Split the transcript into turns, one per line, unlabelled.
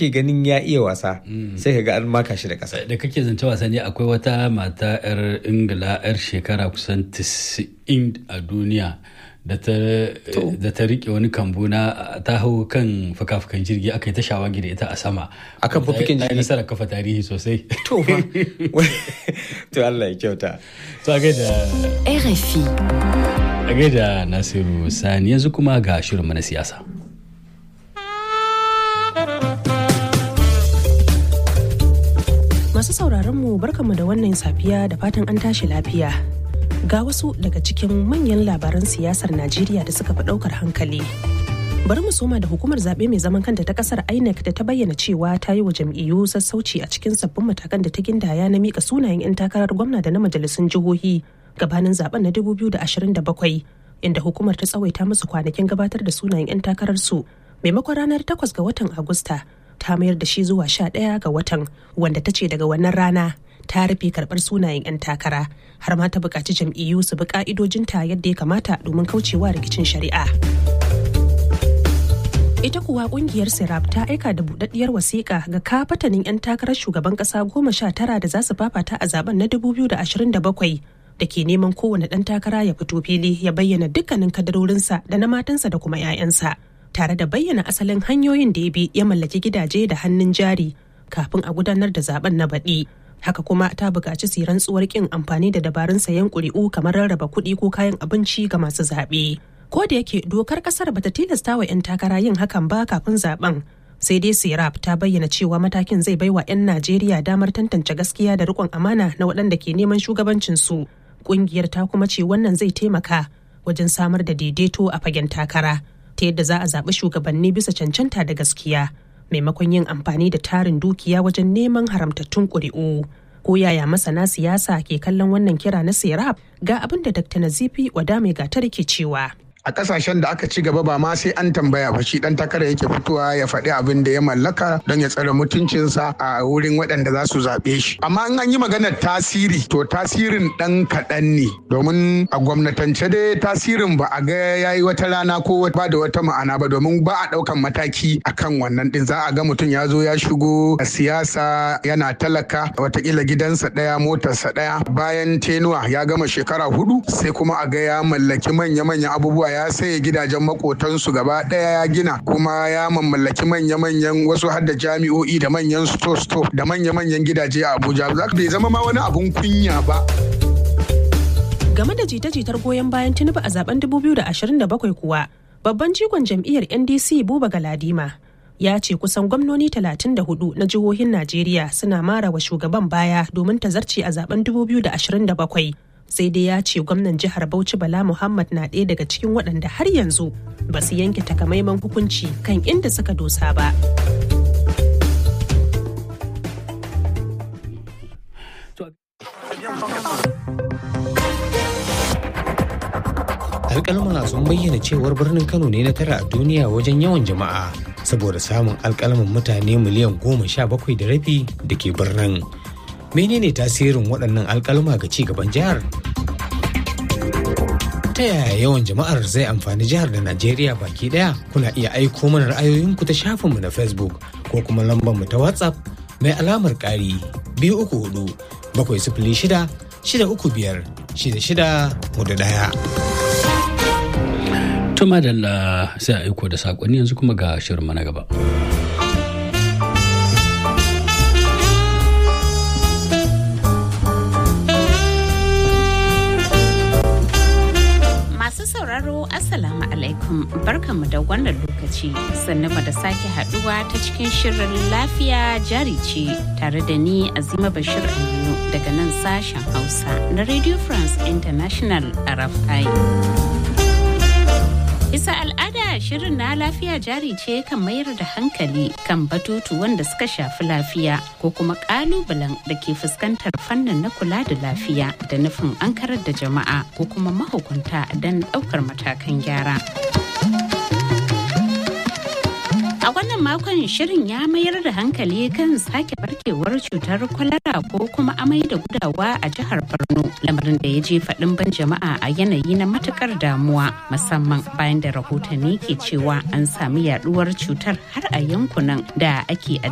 kake ganin ya iya wasa sai ka ga an maka shi da ƙasa
da kake zance wasanni akwai wata mata 'yar ingila 'yar shekara kusan 90 a duniya da ta rike wani kambu na ta hau kan fuka-fukan jirgi aka yi ta shawagi da ita a sama
akan fufukin
ta yi
jirgi
nasarar kafa tarihi sosai
to fa to Allah ya kyauta
to a gaida
RFI.
a gaida nasiru sani yanzu kuma ga shirinmu na siyasa
Masu sauraron mu barkanmu da wannan safiya da fatan an tashi lafiya. Ga wasu daga cikin manyan labaran siyasar Najeriya da suka fi ɗaukar hankali. Bari mu soma da hukumar zaɓe mai zaman kanta ta ƙasar INEC da ta bayyana cewa ta yi wa jam'iyyu sassauci a cikin sabbin matakan da ta gindaya na mika sunayen 'yan takarar gwamna da na majalisun jihohi gabanin zaben na 2027 inda hukumar ta tsawaita musu kwanakin gabatar da sunayen 'yan takararsu maimakon ranar 8 ga watan Agusta ta mayar da shi zuwa sha ɗaya ga watan wanda ta ce daga wannan rana ta rufe karɓar sunayen 'yan takara har ma ta buƙaci jam'iyyu su bi ƙa'idojinta yadda ya kamata domin kaucewa rikicin shari'a. Ita kuwa kungiyar Sirap ta aika da budaddiyar wasiƙa ga kafatanin 'yan takarar shugaban ƙasa goma sha tara da za su fafata a zaben na 2027 da ke neman kowane ɗan takara ya fito fili ya bayyana dukkanin kadarorinsa da na matansa da kuma 'ya'yansa. tare da bayyana asalin hanyoyin da ya bi ya mallaki gidaje da hannun jari kafin a gudanar da zaben na baɗi. Haka kuma ta buƙaci su yi rantsuwar ƙin amfani da dabarun sayan ƙuri'u kamar rarraba kuɗi ko kayan abinci ga masu zaɓe. Ko da yake dokar ƙasar bata tilasta wa 'yan takara yin hakan ba kafin zaben. Sai dai Sirap ta bayyana cewa matakin zai baiwa 'yan Najeriya damar tantance gaskiya da riƙon amana na waɗanda ke neman shugabancin su. Ƙungiyar ta kuma ce wannan zai taimaka wajen samar da daidaito a fagen takara. ta yadda za a zaɓi shugabanni bisa cancanta da gaskiya maimakon yin amfani da tarin dukiya wajen neman haramtattun ƙuri'u. Ko yaya masana siyasa ke kallon wannan kira na serap ga abin da Dr. Nazifi Wadame Gatar ke cewa.
a kasashen da aka ci gaba ba ma sai an tambaya ba shi dan takara yake fitowa ya faɗi abin da ya mallaka don ya tsare mutuncinsa a wurin waɗanda za su zaɓe shi amma in an yi maganar tasiri to tasirin ɗan kaɗan ne domin a gwamnatance dai tasirin ba a ga ya yi wata rana ko ba da wata ma'ana ba domin ba a ɗaukan mataki akan wannan ɗin za a ga mutum ya zo ya shigo a siyasa yana talaka watakila gidansa ɗaya motarsa ɗaya bayan tenuwa ya gama shekara hudu sai kuma a ga ya mallaki manya-manyan abubuwa ya saye gidajen makotansu gaba ɗaya ya gina kuma ya mamallaki manya-manyan wasu har da jami'o'i da manyan sto-sto da manya-manyan gidaje a abuja za bai zama ma wani abun kunya ba
Game da jita-jitar goyon bayan Tinubu a zaben 2027 kuwa, babban jigon jam'iyyar NDC Buba Galadima ya ce kusan gwamnoni 34 na jihohin Najeriya suna mara wa shugaban baya domin ta zarce a zaben 2027. sai dai ya ce gwamnan jihar Bauchi Bala Muhammad na ɗaya daga cikin waɗanda har yanzu ba su yanke takamaiman hukunci kan inda suka dosa ba.
alkalma sun bayyana cewar birnin kano ne na tara a duniya wajen yawan jama'a saboda samun alkalman mutane miliyan goma sha bakwai da rabi da ke birnin menene tasirin waɗannan alkalma ga ci gaban jihar ta yaya yawan jama'ar zai amfani jihar da najeriya baki daya kuna iya aiko mana ra'ayoyinku ta shafinmu na facebook ko kuma lambar mu ta whatsapp mai alamar ƙari biyu uku hudu bakwai sifili shida shida uku biyar shida shida hudu daya.
Tuma da sai a aiko da saƙonni yanzu kuma ga shirin na gaba.
sauraro Assalamu alaikum barkanmu da wannan lokaci sannan da sake haduwa ta cikin shirin lafiya jari ce tare da ni Azima Bashir Aminu daga nan sashen Hausa na Radio France International RFI. Bisa al'ada shirin na lafiya jari ce kan mayar da hankali kan batutu wanda suka shafi lafiya ko kuma kalubalen da ke fuskantar fannin na kula da lafiya da nufin an karar da jama'a ko kuma mahukunta don ɗaukar matakan gyara. A wannan makon shirin ya mayar da hankali kan sake barkewar cutar kwalara ko kuma amai da gudawa a jihar Borno lamarin da ya je faɗin ban jama'a a yanayi na matukar damuwa musamman bayan da rahotanni ke cewa an sami yaduwar cutar har a yankunan da ake